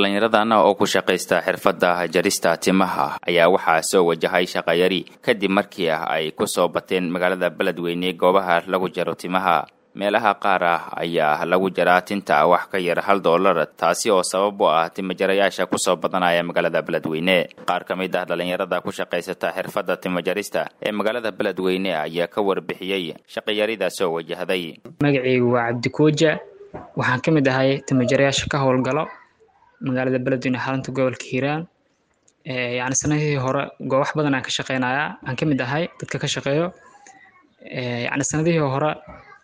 dhallinyaradan oo ku shaqaysta xirfadda jarista timaha ayaa waxaa soo wajahay shaqayari kadib markii ay ku soo bateen magaalada beledweyne goobaha lagu jaro timaha meelaha qaar ah ayaa lagu jaraa tinta wax ka yar hal dollar taasi oo sabab u ah timajarayaasha kusoo badanaya magaalada beledweyne qaar ka mid ah dhallinyarada ku shaqaysata xirfadda timajarista ee magaalada beledweyne ayaa ka warbixiyey shaqayarida soo wajahday magacaygu waa cabdikooja waxaan ka mid ahay timajarayaasha ka howlgalo magaalada beledweyne xarunta gobolka hiiraan yacni sanadihii hore goobax badan aan ka shaqeynayaa aan ka mid ahay dadka ka shaqeeyo yacni sanadihii hore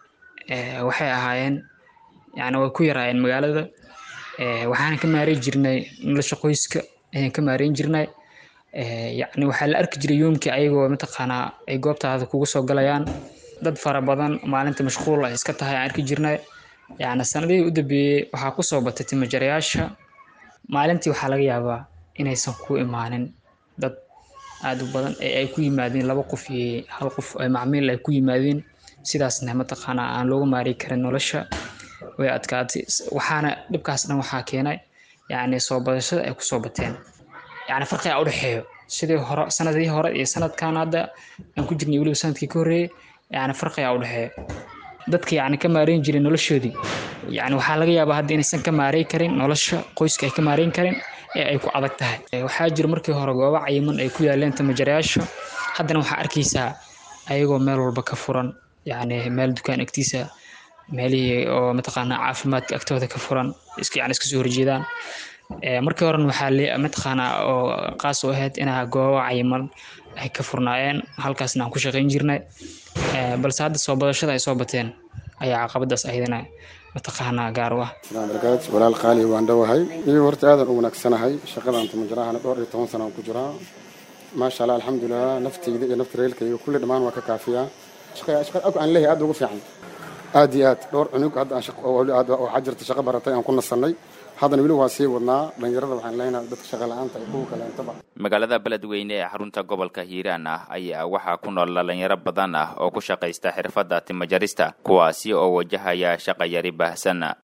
waxay ahaayeen yani way ku yaraayeen magaalada waxaan ka maareyn jirnay nolosha qoyska ayaan ka maareyn jirnay yacni waxaa la arki jiray yoomkii ayagoo mataqaanaa ay goobtaada kugu soo galayaan dad fara badan maalinta mashquul ay iska tahay aan arki jirnay yacni sanadihii u dambeeyey waxaa kusoo batay timajarayaasha maalintii waxaa laga yaabaa inaysan ku imaanin dad aada u badan ee ay ku yimaadeen laba qof iyo hal qof ay macmiil ay ku yimaadeen sidaasna mataqaanaa aan looga maari karin nolosha way adkaatay waxaana dhibkaas dhan waxaa keenay yacni soo badashada ay kusoo bateen yacni farqiga udhexeeyo sidii hore sanadii hore iyo sanadkan hadda aan ku jirnay weliba sanadkii ka horreeyay yacni farqiga udhexeeyo dadka yacni ka maareyn jiray noloshoodii yacni waxaa laga yaabaa hadda inaysan ka maareyn karin nolosha qoyska ay ka maareyn karin ee ay ku adag tahay waxaa jira markii hore goobo cayiman ay ku yaaleen tamajarayaasha haddana waxaa arkaysaa ayagoo meel walba ka furan yacni meel dukaan agtiisa meelihii oo mataqaanaa caafimaadka agtooda ka furan iska yani iska soo horjeedaan markii horena waxaa le mataqaanaa oo qaas u ahayd inaa goobo cayiman ay ka furnaayeen halkaasna aan ku shaqayn jirnay balse hadda soo badashada ay soo bateen ayaa caqabadaas ahaydana mataqaanaa gaar u ah barakaad walaal qaali waan dhowahay iyo horta aadan u wanaagsanahay shaqadan timajaraahana dhowr iyo toban sana aan ku jiraa maasha allah alxamdulilah naftayda iyo nafta reelkayga kulli dhammaan waa ka kaafiyaa aan leeyahay aad ugu fiican aad iyo aad dhowr cunug hadda waxaa jirta shaqo baratay aan ku nasannay haddana weli waa sii wadnaa dhalinyarada waxaan leenahay dadka shaqa la-aanta iyo kuwa kaleentaba magaalada beledweyne ee xarunta gobolka hiiraan ah ayaa waxaa ku nool dhalinyaro badan ah oo ku shaqaysta xirfadda timajarista kuwaasi oo wajahaya shaqayari baahsan